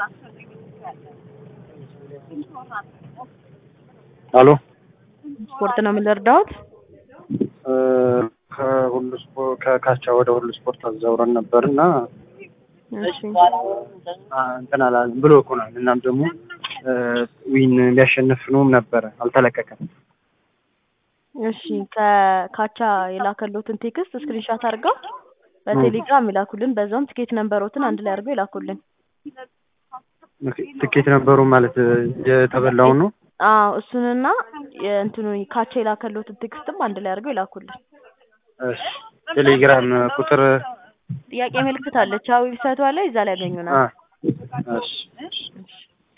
አሎ ስፖርት ነው የምንረዳውት? ከሁሉ ስፖርት ከካቻ ወደ ሁሉ ስፖርት አዛውረን ነበር እና እሺ እንትን አላለም ብሎ ኮናል። እናም ደግሞ ዊን ሊያሸንፍ ነውም ነበረ አልተለቀቀም። እሺ ከካቻ የላከሎትን ቴክስት ስክሪንሻት አድርገው በቴሌግራም ይላኩልን። በዛውም ትኬት ነንበሮትን አንድ ላይ አድርገው ይላኩልን። ትኬት ነበሩ ማለት የተበላውን ነው። አዎ እሱንና የእንትኑ ካቻ የላከሎትን ቴክስትም አንድ ላይ አድርገው ይላኩልን። እሺ ቴሌግራም ቁጥር ጥያቄ ምልክት አለች። አዎ ዌብሳይቷ ላይ እዛ ላይ ያገኙናል። አ እሺ እሺ